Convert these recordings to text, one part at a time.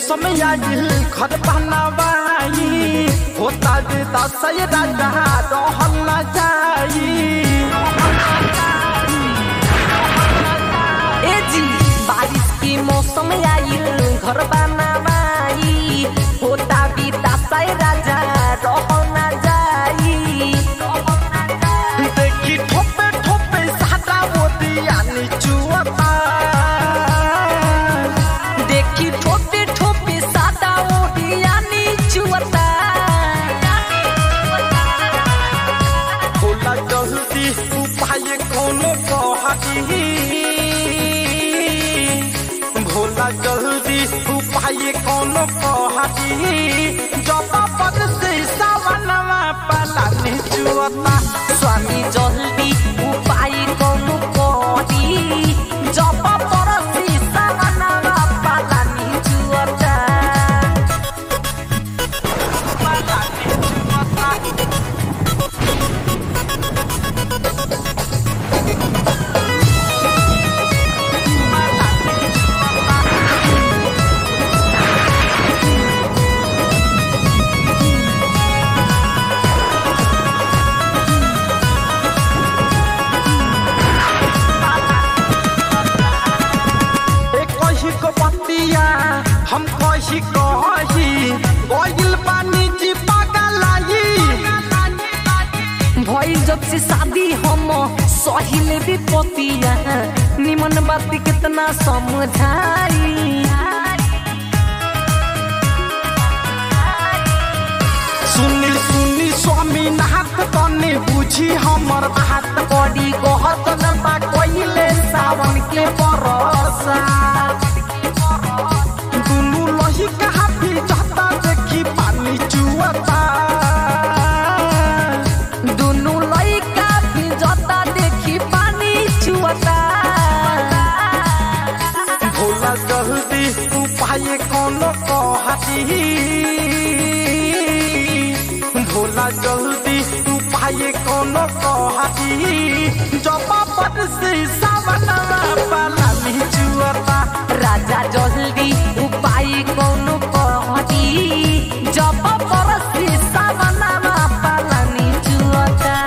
मौसम आइल घर बनवाई होता जे दसय राजा रहल न जाई ए जी बारिश के मौसम आइल घर बनावाई होता बीता साय राजा रह ना जाई देखी ठोपे ठोपे सादा मोदिया निचुअता देखी ठोपे ठोपे सादा ओढ़िया नीचुअता होला जल्दी उपाय कोनो कहती भोला जल्दी उपाय कोनो कहती जब पद से सावनवा पला निचुअता स्वामी जल्दी उपाय कौनो करी जब परसी सावनवा पाला नीचुअता पला निचुअता पला निचुअता एक कही को पतिया हम कही कही गइल पानी जी पगलाई भइल जब से शादी हम सहिले भी पतिया निमन बात कितना समझाई सुनी सुनी स्वामी नाथ तने बुझी हमर बात बड़ी कहत न बा कइले सावन के बरसा दुनु लही कहा भी जाता देखी पानी चुअता दुनु लइका भी जता देखी पानी छुअता भोला जल्दी उपाय कोनो कहती भोला जल्दी उपाय कोनो कहती जब पद से सावनवा पाला निचुअता राजा जल्दी उपाय कौनो कहती जब परसी सावनमा पालानी छुअता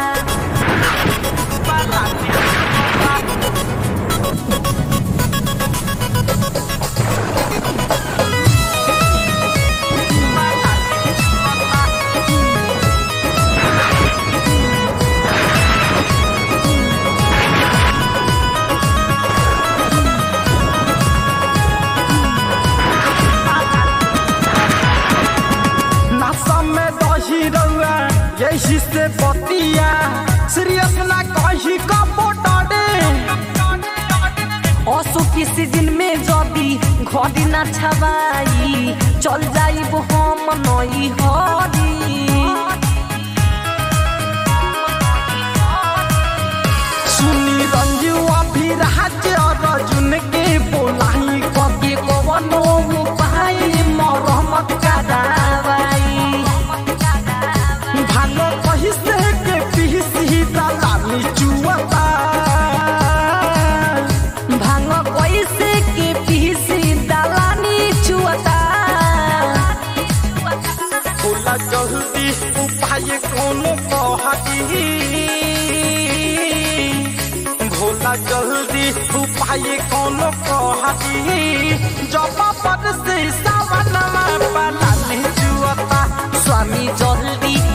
पाला निचुअता पाला निचुअता नशा में दही रउआ यही से बतिया सीरियस ना कही का बोटाडे असो के सीजन में जदी घड़ी ना छवाई चल जाइब हम नई हरी सुनी रंजू अभी राज्य अर्जुन के बोलाई कके कवनो उपाय मरहमत करावाई भालो कही से के पीसी दलाली चुअता भांग कैसे के पीसी दलानी छुअता बोला जल्दी उपाय कोनो कहती भोला जल्दी उपाय कोनो कहती जब पद से सावनवा पाला निचुअता स्वामी जल्दी